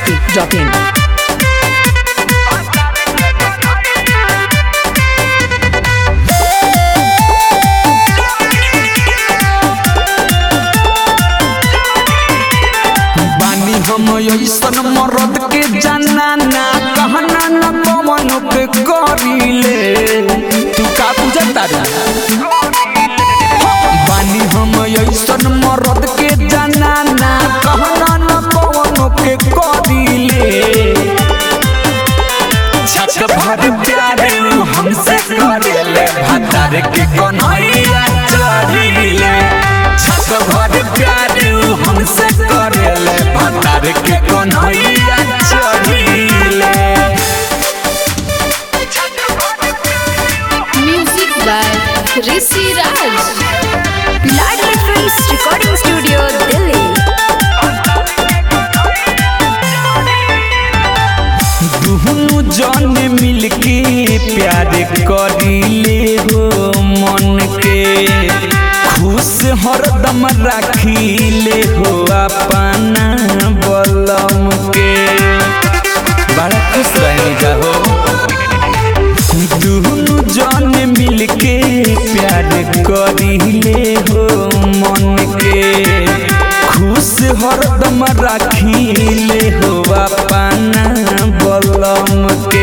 masti.in. बानी हम ऐसन मरद के जनाना कहना न पवन पे करीले तू का बुझता रे बानी हम ऐसन मरद के जनाना कहना न पवन के करीले छक भर प्यारे हमसे करेले भतार के कन्हैया चढ़ीले छक भर प्यारे हमसे करेले भतार के Kanhaiya चढ़ीले Music by Rishi Raj. Ladli Films Recording Studio, Delhi. दुहनु जन मिलके प्यार करीले हो मन के खुश हरदम राखीले हो अपना बलम के बड़ा खुश रहने का हो दुहनु जन मिलके प्यार करीले हो मन के खुश हरदम राखीले हो अपना बलम के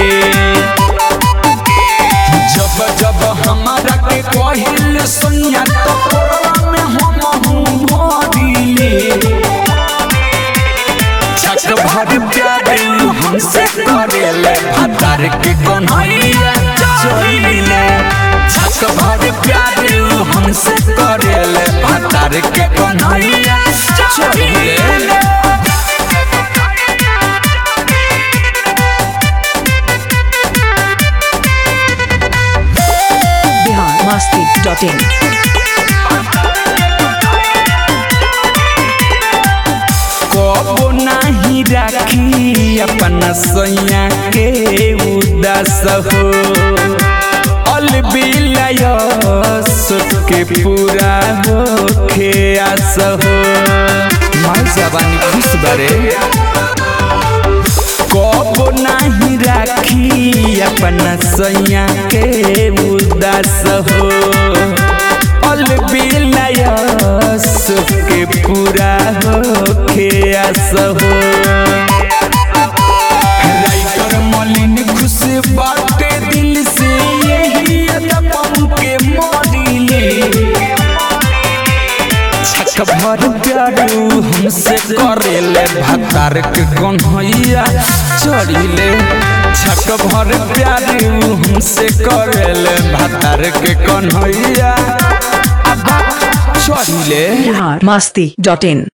जब जब हमारा के कहिल सुनिया तो कोरवा में हम हूँ भरिले छक भर प्यारे हमसे करेले भतार के कन्हैया चोइले छक भर प्यारे हमसे करेले भतार के कन्हैया चोइले Bihar masti.in. कबो नाही राखी अपना सैया के उदास हो अलबिलय के पूरा हो खे आस हो माय जवानी खुश बरे कबो नाही राखी अपना सैया के उदास हो अलबिलय के पूरा हो खेस हो राइटर मलिन खुश बाटे दिल से यही अदबम के मोदिले छक भर प्यारू हमसे करेले भतार के कन्हैया चढ़िले छक भर प्यारू हमसे करेले भतार के कन्हैया अब चढ़िले Bihar masti.in.